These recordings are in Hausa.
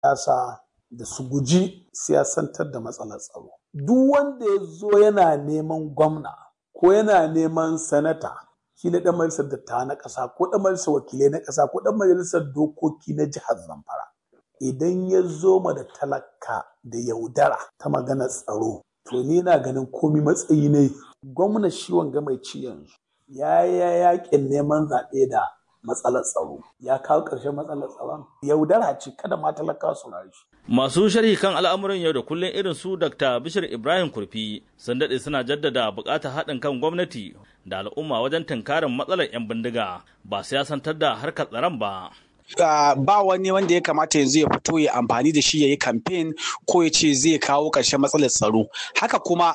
siyasa da su guji siyasantar da matsalar tsaro. Duk wanda ya zo yana neman gwamna ko yana neman sanata shi na ɗan majalisar dattawa na ƙasa ko ɗan majalisar wakilai na ƙasa ko ɗan majalisar dokoki na jihar Zamfara. Idan ya zo ma da talaka da yaudara ta magana tsaro to ni na ganin komi matsayi ne gwamna shi wanga mai ci yanzu ya ya yakin neman zaɓe da matsalar tsaro ya kawo ƙarshen matsalar tsaron yaudara ce kada ma talaka su shi. Masu sharhi kan al'amuran yau da kullum irin su Dr. Bishir Ibrahim Kurfi sun daɗe suna jaddada buƙatar haɗin kan gwamnati da al'umma wajen tunkarin matsalar 'yan bindiga ba siyasantar da harkar tsaron ba. Uh, ba wani wanda ya kamata yanzu ya fito ya amfani da shi ya yi kamfen ko ya ce zai kawo ƙarshen matsalar tsaro haka kuma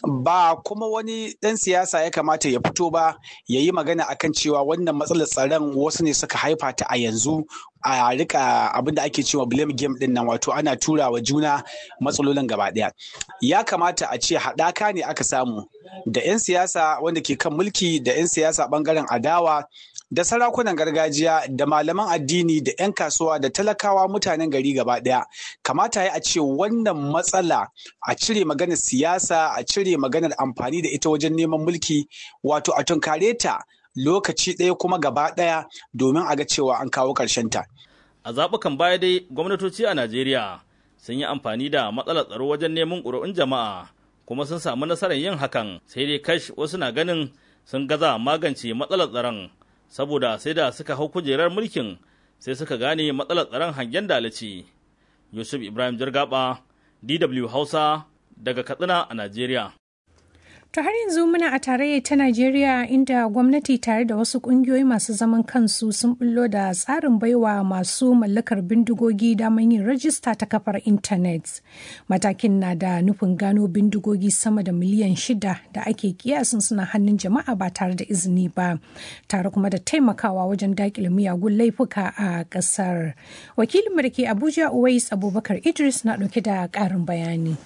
ba kuma wani ɗan siyasa ya kamata ya fito ba ya yi magana akan cewa wannan matsalar tsaron wasu ne suka haifa ta a yanzu a rika abin da ake cewa blame game din nan wato ana tura wa juna matsalolin gaba ɗaya ya kamata a ce haɗaka ne aka samu da 'yan siyasa wanda ke kan mulki da 'yan siyasa ɓangaren adawa da sarakunan gargajiya da malaman addini da 'yan kasuwa da talakawa mutanen gari gaba ɗaya kamata ya a ce wannan matsala a cire maganar siyasa a cire maganar amfani da ita wajen neman mulki wato a tunkare ta lokaci ɗaya kuma gaba ɗaya domin a ga cewa an kawo ta. A zaɓukan baya dai gwamnatoci a Najeriya sun yi amfani da matsalar tsaro wajen neman ƙuri'un jama'a kuma sun samu nasarar yin hakan sai dai kash wasu na ganin sun gaza magance matsalar tsaron saboda sai da suka hau kujerar mulkin sai suka gane matsalar tsaron hangen dalaci. Yusuf Ibrahim Jirgaba, DW Hausa, daga Katsina a Najeriya. To har yanzu muna a tarayyar ta Najeriya inda gwamnati tare da wasu kungiyoyi masu zaman kansu sun bullo da tsarin baiwa masu mallakar bindigogi damar yin rajista ta kafar intanet. Matakin na da nufin gano bindigogi sama da miliyan shida da ake kiyasin suna hannun jama'a ba tare da izini ba, tare kuma da taimakawa wajen dakile miyagun laifuka a ƙasar. Wakilinmu da ke Abuja Uwais Abubakar Idris na ɗauke da ƙarin bayani.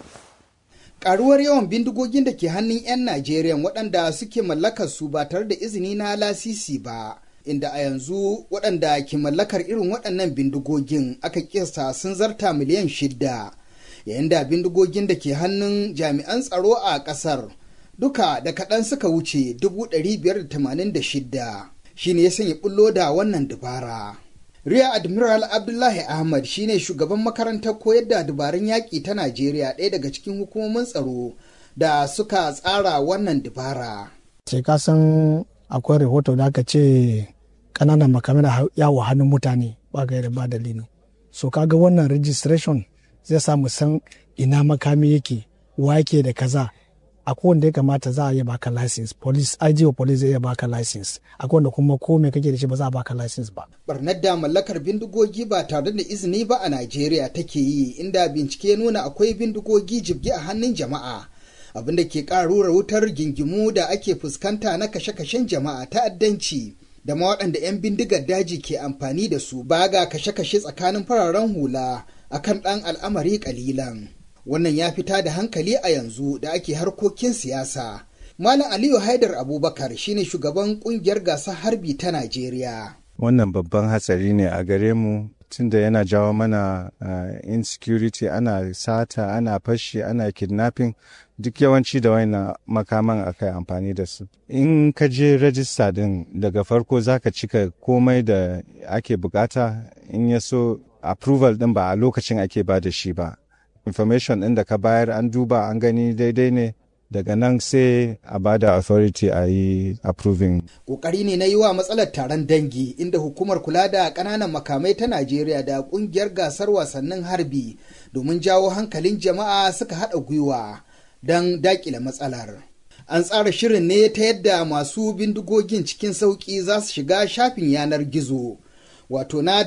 karuwar yawan bindigogin da ke hannun 'yan Najeriya waɗanda suke mallakar su ba tare da izini na lasisi ba. Inda a yanzu waɗanda ke mallakar irin waɗannan bindigogin aka kiyasta sun zarta miliyan shida. Yayin da bindigogin da ke hannun jami'an tsaro a ƙasar duka da kaɗan suka wuce dubu ɗari biyar da tamanin da shida. Shi ne ya sanya bullo da wannan dubara. Riya Admiral Abdullahi Ahmad shine shugaban makarantar koyar da dabarun yaƙi ta Najeriya ɗaya daga cikin hukumomin tsaro da suka tsara wannan dabara. Ce ka san akwai rahoto da aka ce ƙananan makamai na yawo hannun mutane ba gaira ba dalili. So kaga wannan registration zai samu san ina makami yake wa yake da kaza akwai wanda ya kamata za a iya baka license police IGO police zai iya baka license akwai wanda kuma ko me kake da shi ba za a baka license ba barnar da mallakar bindigogi ba tare da izini ba a Najeriya take yi inda bincike nuna akwai bindigogi jibgi a hannun jama'a abin da ke ƙarura wutar gingimu da ake fuskanta na kashe-kashen jama'a ta'addanci da ma waɗanda 'yan bindigar daji ke amfani da su ba ga kashe-kashe tsakanin fararen hula akan ɗan al'amari ƙalilan. wannan ya fita da hankali a yanzu da ake harkokin siyasa. Malam Aliyu Haidar Abubakar shine shugaban kungiyar gasar harbi ta Najeriya. Wannan babban hatsari ne a gare mu tunda yana jawo mana uh, insecurity ana sata ana fashi ana kidnapping duk yawanci da waina makaman akai amfani da su in ka je rajista din daga farko zaka cika komai da ake bukata in ya so approval din ba a lokacin ake ba da shi ba information ɗin da ka bayar an duba an gani daidai ne daga nan sai a bada authority a yi approving. Ƙoƙari ne na yi wa matsalar taron dangi inda hukumar kula da ƙananan makamai ta Najeriya da ƙungiyar gasar wasannin harbi domin jawo hankalin jama'a suka haɗa gwiwa don daƙile matsalar. An tsara shirin ne ta yadda masu bindigogin cikin sauƙi za su shiga shafin yanar gizo wato na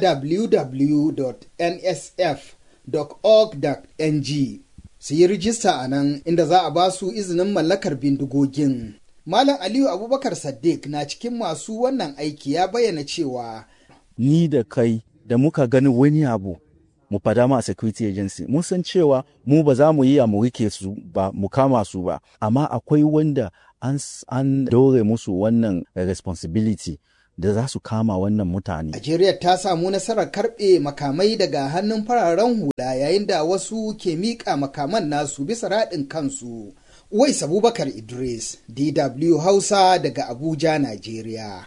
www.nsf www.org.ng su yi rijista a nan inda za a ba su izinin mallakar bindigogin. Malam Aliyu Abubakar Saddiq na cikin masu wannan aiki ya bayyana cewa Ni da kai da muka gani wani abu mu fada ma security agency mun san cewa mu ba za mu yi a mu rike su ba mu kama su ba amma akwai wanda an, an dore musu wannan responsibility da za su kama wannan mutane. Najeriya ta samu nasarar karɓe makamai daga hannun fararen hula yayin da wasu ke miƙa makaman nasu bisa raɗin kansu. Uwais Abubakar Idris, DW Hausa daga Abuja, Najeriya.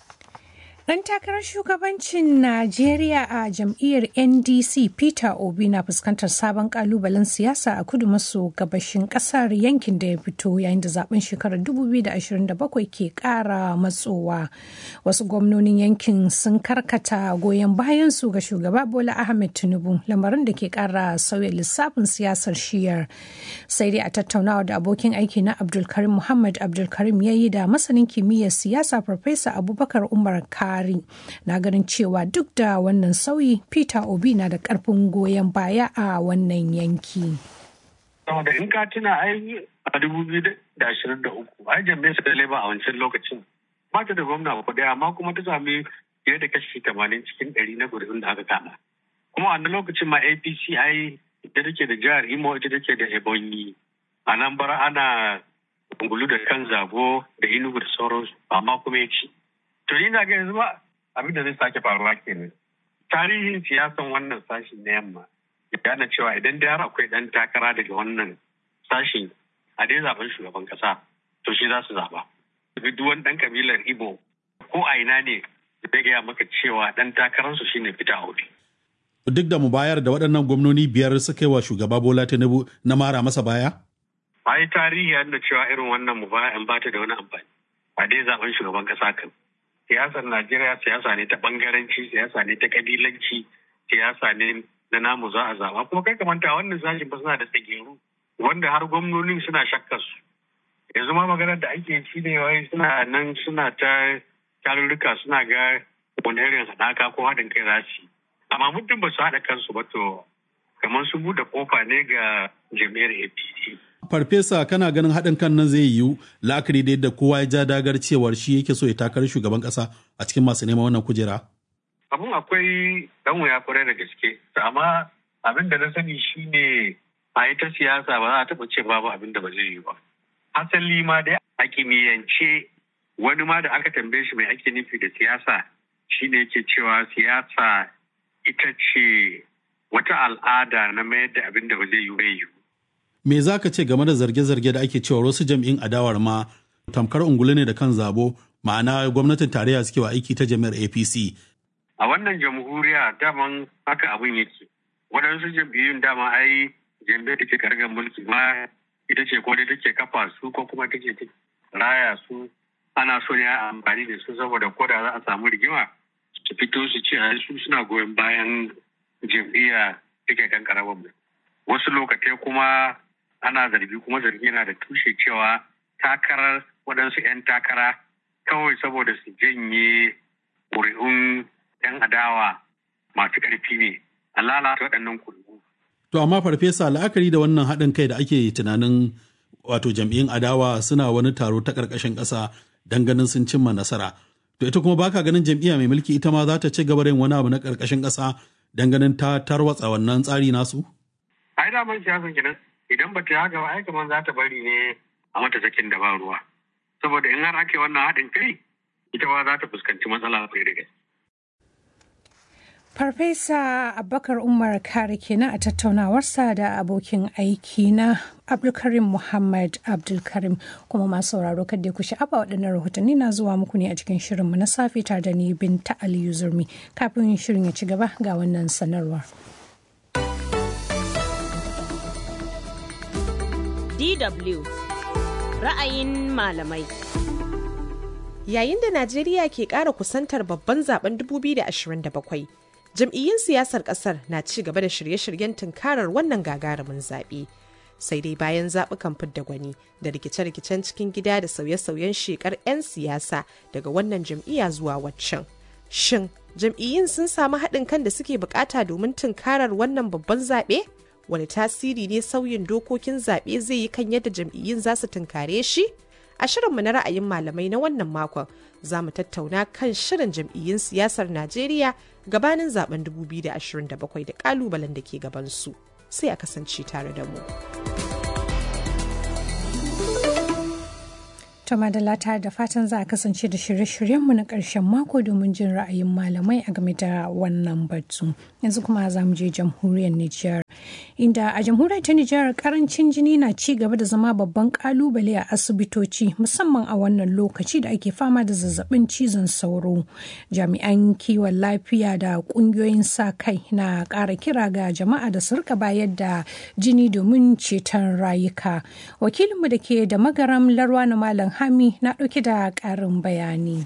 Ɗan takarar shugabancin Najeriya a jam'iyyar NDC Peter Obi na fuskantar sabon kalubalen siyasa a kudu maso gabashin ƙasar yankin da ya fito yayin da zaben shekarar 2027 ke ƙara matsowa. Wasu gwamnonin yankin sun karkata goyon bayansu ga shugaba Bola Ahmed Tinubu lamarin da ke ƙara sauya lissafin siyasar shiyar. Sai dai a tattaunawa da abokin aiki na Abdulkarim Muhammad Abdulkarim ya yi da masanin kimiyyar siyasa Farfesa Abubakar Umar Ka Buhari na ganin cewa duk da wannan sauyi Peter Obi na da karfin goyon baya a wannan yanki. da in ka tuna ai a dubu biyu da ashirin da uku ai jami'ar da leba a wancan lokacin ba ta da gwamna ko daya amma kuma ta sami fiye da kashi tamanin cikin ɗari na gudun da aka kama kuma a lokacin ma apc ai ita take da jihar imo ita take da ebonyi a nan bara ana ungulu da kan zabo da inugu da sauransu amma kuma ya ci To ina ga yanzu ba abin da zai sake faruwa kenan. Tarihin siyasan wannan sashin na yamma ya gane cewa idan da akwai ɗan takara daga wannan sashin a dai zaben shugaban kasa to shi za su zaba. Duk wani ɗan kabilar Igbo ko a ina ne zai gaya maka cewa ɗan takararsu shine Peter Obi. Duk da mu bayar da waɗannan gwamnoni biyar suka yi wa shugaba Bola Tinubu na mara masa baya? Ai tarihi ya nuna cewa irin wannan mu baya in bata da wani amfani. A dai zaben shugaban kasa kan. siyasar Najeriya siyasa ne ta bangaranci, siyasa ne ta kabilanci, siyasa ne na namu za a zaba. Kuma kai kamanta wannan sashen ba suna da tsageru wanda har gwamnonin suna shakkar su. Yanzu ma maganar da ake shi ne wai suna nan suna ta tarurruka suna ga wani irin haɗaka ko haɗin kai za su Amma muddin ba su haɗa kansu ba to kamar su buɗe kofa ne ga jami'ar APC. Farfesa kana ganin haɗin kan nan zai yiwu la'akari da yadda kowa ya ja dagar cewar shi yake so ya takarar shugaban ƙasa a cikin masu neman wannan kujera? Abun akwai ɗan wuya kwarai da gaske, amma abin da na sani shi ne a ita siyasa ba za a taɓa ce babu abin da ba zai yi ba. Asali ma dai a kimiyyance wani ma da aka tambaye shi mai ake nufi da siyasa shi ne yake cewa siyasa ita ce wata al'ada na mayar da abin da ba zai yi bai yi. Me za ka ce game da zarge-zarge da ake cewa wasu jam'in adawar ma tamkar ungulu ne da kan zabo ma'ana gwamnatin tarayya suke wa aiki ta jami'ar APC. A wannan jamhuriya daman haka abin yake. Waɗansu jam'iyyun dama ai jam'iyyar da ke kargar mulki ma ita ce ko dai take kafa su ko kuma take raya su ana so ne a amfani da su saboda ko da za a samu rigima su fito su ce su suna goyon bayan jam'iyya take kan karamar wasu lokatai kuma ana zargi kuma zargi yana da tushe cewa takarar waɗansu 'yan takara kawai saboda su janye ƙuri'un 'yan adawa masu ƙarfi ne a lalata waɗannan ƙuri'u. To amma farfesa la'akari da wannan haɗin kai da ake tunanin wato jam'iyyun adawa suna wani taro ta ƙarƙashin ƙasa don ganin sun cimma nasara. To ita kuma baka ganin jam'iyya mai mulki ita ma za ta ci gaba da yin wani abu na ƙarƙashin ƙasa don ganin ta tarwatsa wannan tsari nasu? Ai daman siyasan kenan idan ba ta haka ba ai kamar za ta bari ne a mata sakin da ba ruwa saboda in har ake wannan haɗin kai ita ba za ta fuskanci matsala kai da gaske. Farfesa Abubakar Umar Kare kenan a tattaunawarsa da abokin aiki na Abdulkarim Muhammad Abdulkarim kuma masu sauraro kadda ku sha'aba waɗannan rahotanni na zuwa muku ne a cikin shirinmu na safe tare da ni Binta Aliyu Zurmi kafin shirin ya ci gaba ga wannan sanarwar. DW ra'ayin malamai. Yayin da Najeriya ke ƙara kusantar babban zaben 2027, jam'iyyun siyasar ƙasar na ci gaba da shirye-shiryen tunkarar wannan gagarumin zaɓe. Sai dai bayan zaɓukan fidda gwani da rikice-rikicen cikin gida da sauye-sauyen shekar 'yan siyasa daga wannan jam'iyya zuwa waccan. Shin jam'iyyun sun samu haɗin kan da suke bukata domin tunkarar wannan babban zaɓe? wani tasiri ne sauyin dokokin zaɓe zai yi kan yadda jam'iyyun za su tunkare shi? A shirinmu na ra'ayin malamai na wannan makon za mu tattauna kan shirin jam'iyyun siyasar Najeriya gabanin zaben 2027 da kalubalen da ke gabansu. Sai a kasance tare da mu. To madalla ta da fatan za a kasance da shirye-shiryenmu na ƙarshen mako domin jin ra'ayin malamai a game da wannan batu. Yanzu kuma za mu je jamhuriyar Nijar. Inda a jamhuriyar ta Nijar karancin jini na ci gaba da zama babban kalubale a asibitoci musamman a wannan lokaci da ake fama da zazzabin cizon sauro. Jami'an kiwon lafiya da ƙungiyoyin sa kai na ƙara kira ga jama'a da su rika bayar da jini domin ceton rayuka. Wakilinmu da ke da magaram Larwa na Malam Hami na ɗauke da ƙarin bayani.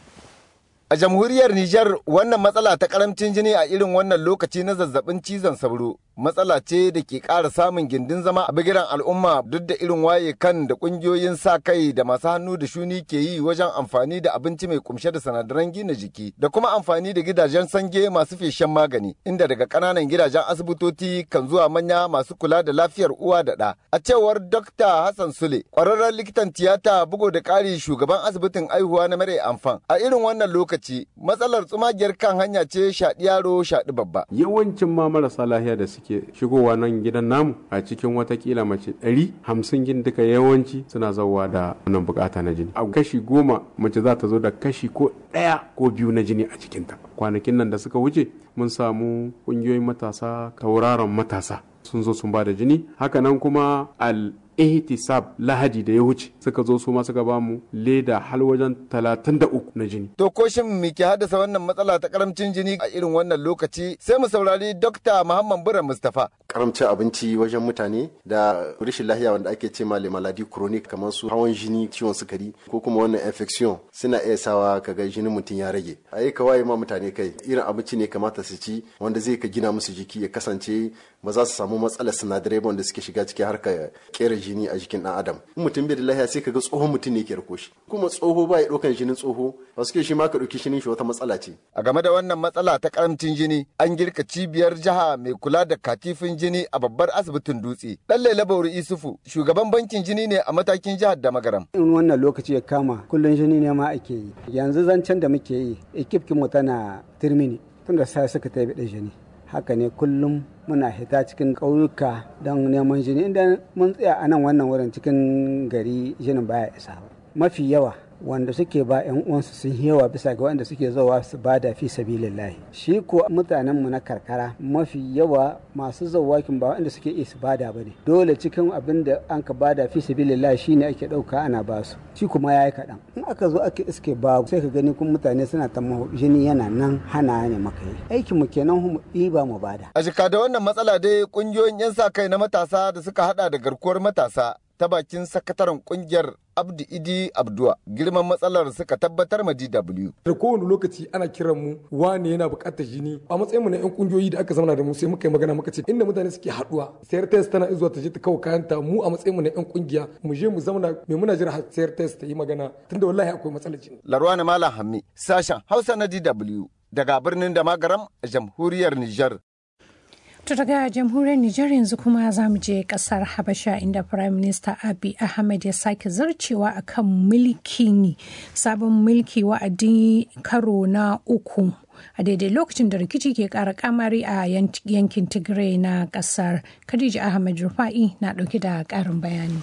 A jamhuriyar Nijar wannan matsala ta karamcin jini a irin wannan lokaci na zazzabin cizon sauro matsala ce da ke ƙara samun gindin zama a bigiran al'umma duk da irin waye kan da ƙungiyoyin sa kai da masu hannu da shuni ke yi wajen amfani da abinci mai kumshe da sinadaran gina jiki da kuma amfani da gidajen sange masu feshen magani inda daga ƙananan gidajen asibitoci kan zuwa manya masu kula da lafiyar uwa da ɗa. A cewar Dr. Hassan Sule, ƙwararren likitan tiyata bugu da ƙari shugaban asibitin aihuwa na mare amfan a irin wannan lokaci lokaci matsalar tsumagiyar kan hanya ce shaɗi yaro shaɗi babba. Yawancin ma marasa lahiya da suke shigowa nan gidan namu a cikin watakila mace ɗari hamsin gin duka yawanci suna zauwa da wannan bukata na jini. A kashi goma mace za ta zo da kashi ko ɗaya ko biyu na jini a cikinta. Kwanakin nan da suka wuce mun samu ƙungiyoyin matasa tauraron matasa sun zo sun ba da jini hakanan kuma al ihtisab lahadi da ya wuce suka zo su ma suka ba mu leda har wajen talatin da uku na jini. To ko shin me ke haddasa wannan matsala ta karamcin jini a irin wannan lokaci sai mu saurari Dokta Muhammad Bura Mustapha. Karamcin abinci wajen mutane da rashin lahiya wanda ake ce ma maladi chronic kamar su hawan jini ciwon sukari ko kuma wannan infection suna iya sawa kaga jinin mutum ya rage. A yi kawai ma mutane kai irin abinci ne kamata su ci wanda zai ka gina musu jiki ya kasance ba za su samu matsalar sinadarai wanda suke shiga cikin harkar kera jini a jikin dan adam in mutum bai da lafiya sai kaga tsohon mutum ne ke rako shi kuma tsoho ba ya ɗaukan jinin tsoho ba suke shi ma ka ɗauki jinin shi wata matsala ce a game da wannan matsala ta karamcin jini an girka cibiyar jiha mai kula da katifin jini a babbar asibitin dutse dan laila bauri isufu shugaban bankin jini ne a matakin jihar da magaram in wannan lokaci ya kama kullun jini ne ma ake yi yanzu zancen da muke yi ekipkin mu tana tirmini tunda sai suka tabi da jini haka ne kullum muna hita cikin ƙauyuka don neman jini inda mun tsaya a nan wannan wurin cikin gari jinin baya isa ba mafi yawa wanda suke ba yan uwansu sun yawa bisa ga wanda suke zowa su bada fi sabilillahi shi ko mutanen mu na karkara mafi yawa masu zawakin ba wanda suke iya su bada bane dole cikin abin da an ka bada fi sabilillahi shine ake dauka ana ba su shi kuma yayi kaɗan in aka zo aka iske ba sai ka gani kun mutane suna ta jini yana nan hana ne maka yi aikin mu kenan mu ɗiba mu bada a jika da wannan matsala dai kungiyoyin yan sa kai na matasa da suka hada da garkuwar matasa ta bakin sakataren kungiyar Abdu Idi Abdua girman matsalar suka tabbatar ma DW. Da kowane lokaci ana kiran mu wane yana buƙatar jini a matsayin mu na yan kungiyoyi da aka zauna da mu sai muka yi magana muka ce inda mutane suke haduwa sayar test tana zuwa ta je ta kawo kayanta mu a matsayin mu na yan kungiya mu je mu zauna me muna jira har sayar test ta yi magana tunda wallahi akwai matsalar jini. Larwana Malam Hammi sashen Hausa na DW daga birnin da magaram a jamhuriyar Nijar. To daga jamhuriyar Nijar yanzu kuma za mu je kasar Habasha inda Prime Minister Abiy Ahmed ya sake zarcewa akan mulki sabon mulki wa'adi karo na uku a daidai lokacin da rikici ke kara kamari a yankin Tigray na kasar. Khadija Ahmed Rufa'i na dauke da karin bayani.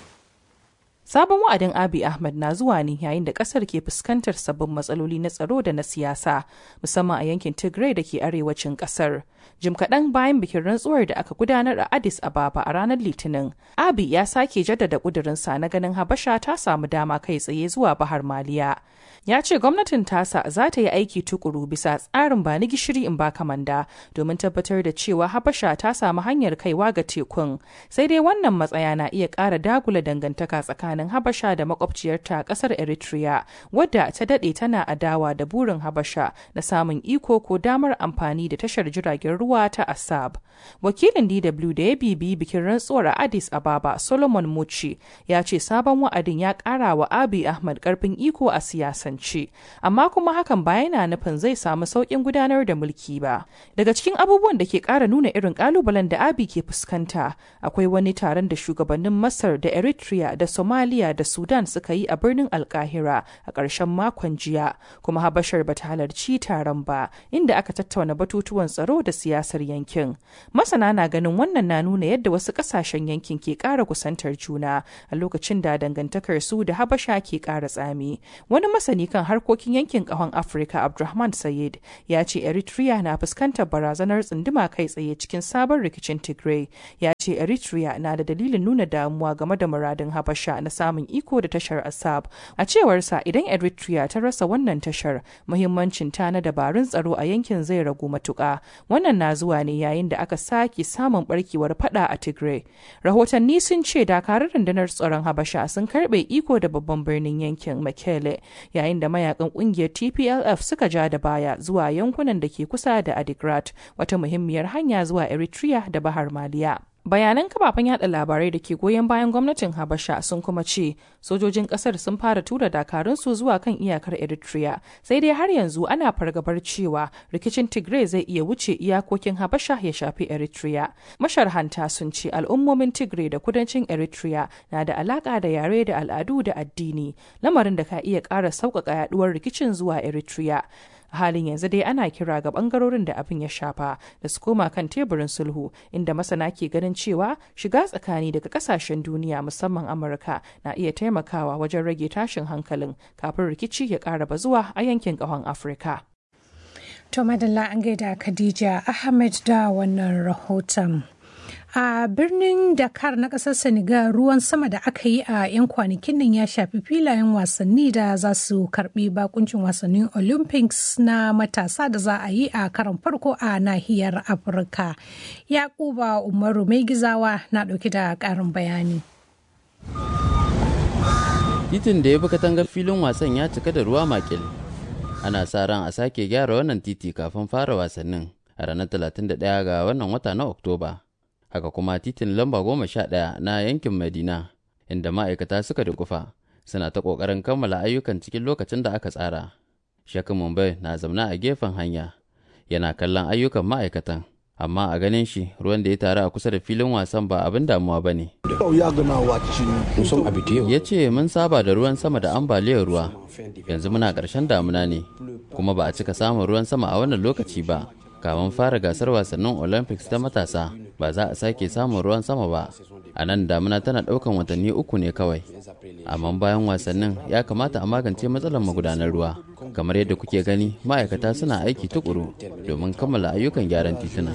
Sabon wa'adin Abi Ahmed na zuwa ne yayin da kasar ke fuskantar sabbin matsaloli na tsaro da na siyasa, musamman a yankin Tigray da ke arewacin kasar. Jim kaɗan bayan bikin rantsuwar da aka gudanar a Addis Ababa a ranar Litinin, Abi ya sake jaddada ƙudurinsa na ganin Habasha ta samu dama kai tsaye zuwa Bahar Maliya. Ya ce gwamnatin tasa za ta yi aiki tukuru bisa tsarin ba ni gishiri in ba kamanda domin tabbatar da cewa Habasha ta samu hanyar kaiwa ga tekun. Sai dai wannan matsaya na iya ƙara dagula dangantaka tsakanin Habasha da makwabciyarta ƙasar Eritrea, wadda ta daɗe tana adawa da burin Habasha na samun iko ko damar amfani da tashar jiragen ruwa ta Assab. Wakilin DW da ya bibi bikin rantsuwar a Addis Ababa Solomon Muci ya ce sabon wa'adin ya ƙara wa Abiy Ahmad ƙarfin iko a siyasance, amma kuma hakan ba yana nufin zai samu sauƙin gudanar da mulki ba. Daga cikin abubuwan da ke ƙara nuna irin ƙalubalen da Abiy ke fuskanta, akwai wani taron da shugabannin Masar da Eritrea da Somalia Somaliya da Sudan suka yi a birnin Alkahira a ƙarshen makon jiya, kuma Habashar ba ta halarci taron ba, inda aka tattauna batutuwan tsaro da siyasar yankin. Masana na ganin wannan na nuna yadda wasu ƙasashen yankin ke ƙara kusantar juna a lokacin da dangantakar su da Habasha ke ƙara tsami. Wani masani kan harkokin yankin ƙahon Afirka Abdulrahman Sayed ya ce Eritrea na fuskantar barazanar tsunduma kai tsaye cikin sabon rikicin Tigray. Ya ce Eritrea na da dalilin nuna damuwa game da muradin Habasha na samun iko da tashar Assab. A cewarsa idan Eritrea ta rasa wannan tashar, muhimmancin ta na dabarun tsaro a yankin zai ragu matuƙa. Wannan na zuwa ne yayin da aka sake samun barkewar fada a Tigray. Rahotanni sun ce dakarun rundunar tsaron Habasha sun karbe iko da babban birnin yankin Mekele, yayin da mayakan kungiyar TPLF suka ja da baya zuwa yankunan da ke kusa da Adigrat, wata muhimmiyar hanya zuwa Eritrea da Bahar Maliya. bayanan kafafen yada labarai da ke goyon bayan gwamnatin habasha sun kuma ce sojojin kasar sun fara tura dakarunsu zuwa kan iyakar eritrea sai dai har yanzu ana fargabar cewa rikicin tigray zai iya wuce iyakokin habasha ya shafi eritrea masharhanta sun ce al'ummomin tigray da kudancin eritrea na da alaka da yare da al'adu da addini lamarin da ka iya ƙara sauƙaƙa yaduwar rikicin zuwa eritrea a halin yanzu dai ana kira ga bangarorin da abin ya shafa da su koma kan teburin sulhu inda masana ke ganin cewa shiga tsakani daga kasashen duniya musamman amurka na iya taimakawa wajen rage tashin hankalin kafin rikici ya ƙara bazuwa a yankin ƙahon afirka to madalla an gaida khadija ahmed da wannan rahoton a birnin dakar na kasar senegal ruwan sama da aka yi a 'yan kwanakin nan ya shafi filayen wasanni da za su karbi bakuncin wasannin olympics na matasa da za a yi a karon farko a nahiyar afirka yakuba umaru mai gizawa na dauki da karin bayani titin da ya bi katangar filin wasan ya cika da ruwa makil ana sa ran a sake gyara wannan titi kafin fara wasannin a ranar 31 ga wannan wata na oktoba haka kuma titin lamba goma sha ɗaya na yankin madina inda ma'aikata suka dukufa suna ta ƙoƙarin kammala ayyukan cikin lokacin da aka tsara shakin mumbai na zamna a gefen hanya yana kallon ayyukan ma'aikatan amma a ganin shi ruwan da ya taru a kusa da filin wasan ba abin damuwa ba ne ya ce mun saba da ruwan sama da ambaliyar ruwa yanzu muna ƙarshen damuna ne kuma ba a cika samun ruwan sama a wannan lokaci ba kamun fara gasar wasannin olympics ta matasa ba za a sake samun ruwan sama ba a nan damuna tana ɗaukan watanni uku ne kawai amma bayan wasannin ya kamata a magance matsalar magudanar ruwa kamar yadda kuke gani ma'aikata suna aiki tukuru domin kammala ayyukan gyaran tituna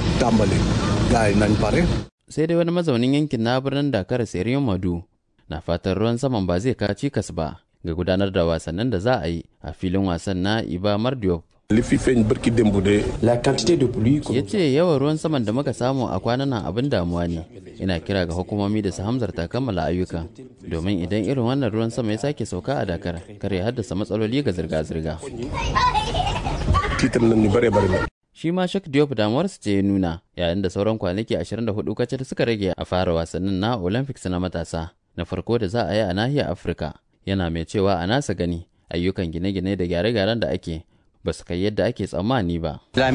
sai dai wani mazaunin yankin na birnin dakar seriyon madu na fatan ruwan saman ba zai kawo cikas ba ga gudanar da wasannin da za a yi a filin wasan na iba mardiop ya ce yawan ruwan saman da muka samu a kwanan nan abin damuwa ne ina kira ga hukumomi da su hamzarta kammala ayyuka domin idan irin wannan ruwan sama ya sake sauka a dakar kar ya haddasa matsaloli ga zirga-zirga shi ma shak diop damuwarsa ce ya nuna yayin da sauran kwanaki 24 kacal suka rage a fara wasannin na olympics na matasa na farko da za a yi a nahiyar afirka yana mai cewa a nasa gani ayyukan gine-gine da gyare-gyaren da ake ba su kai yadda ake tsammani ba. Ya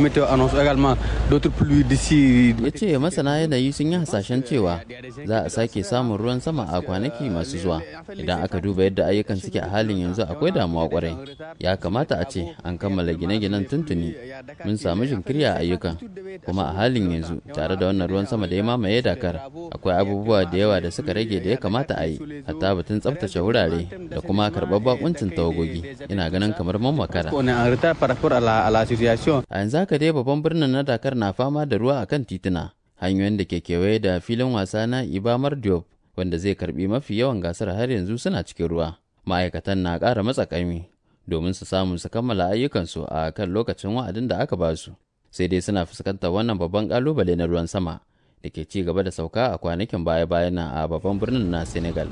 ce masana yanayi sun yi hasashen cewa za a sake samun ruwan sama a kwanaki masu zuwa. Idan aka duba yadda ayyukan suke a halin yanzu akwai damuwa kwarai. Ya kamata a ce an kammala gine-ginen tuntuni. Mun samu jinkiri a ayyukan. Kuma a halin yanzu tare da wannan ruwan sama da ya mamaye Dakar akwai abubuwa da yawa da suka rage da ya kamata a yi. Hatta batun tsaftace wurare da kuma karɓar bakuncin tawagogi. Ina ganin kamar man makara. par a la situation. A yanzu haka dai babban birnin na Dakar na fama da ruwa akan tituna, hanyoyin da ke kewaye da filin wasa na Ibamar Diop wanda zai karbi mafi yawan gasar har yanzu suna cikin ruwa. Ma'aikatan na ƙara matsa ƙaimi domin su samu su kammala ayyukansu a kan lokacin wa'adin da aka ba su. Sai dai suna fuskantar wannan babban ƙalubale na ruwan sama da ke ci gaba da sauka a kwanakin baya-bayan a babban birnin na Senegal.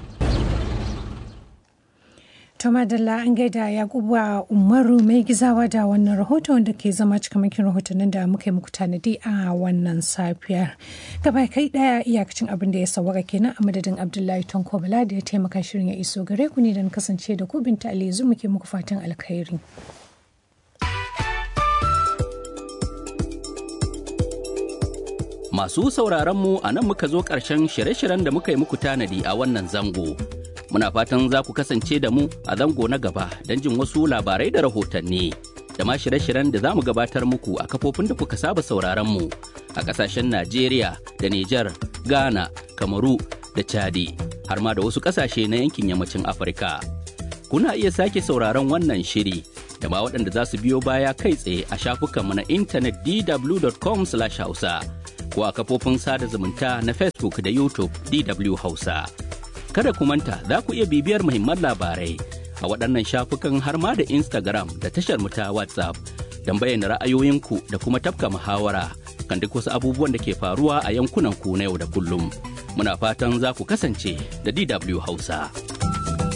To madalla an gaida Yakubu Umaru mai gizawa da wannan rahoton da ke zama cikamakin rahotannin da muka yi muku tanadi a wannan safiyar. Gaba kai daya iyakacin abin da ya sawaka kenan a madadin Abdullahi Tonko Bala da ya taimaka shirin ya iso gare ku ne da kasance da ku binta Aliyu muke muku fatan alkhairi. Masu sauraron mu a nan muka zo ƙarshen shirye-shiryen da muka yi muku tanadi a wannan zango. Muna fatan za ku kasance da mu a zango na gaba don jin wasu labarai da rahotanni. Da ma shirye-shiryen da za mu gabatar muku a kafofin da kuka saba sauraron mu a ƙasashen Najeriya da Nijar, Ghana, Kamaru da Chadi, har ma da wasu ƙasashe na yankin yammacin Afirka. Kuna iya sake sauraron wannan shiri da ma waɗanda za su biyo baya kai tsaye a shafukanmu na intanet dw.com/hausa. ko a kafofin sada zumunta na Facebook da YouTube DW Hausa. Kada ku manta za ku iya bibiyar muhimman labarai a waɗannan shafukan har ma da Instagram da tashar mu ta WhatsApp don bayyana ra'ayoyinku da kuma tafka muhawara kan duk wasu abubuwan da ke faruwa a yankunan ku na yau da kullum. Muna fatan za ku kasance da DW Hausa.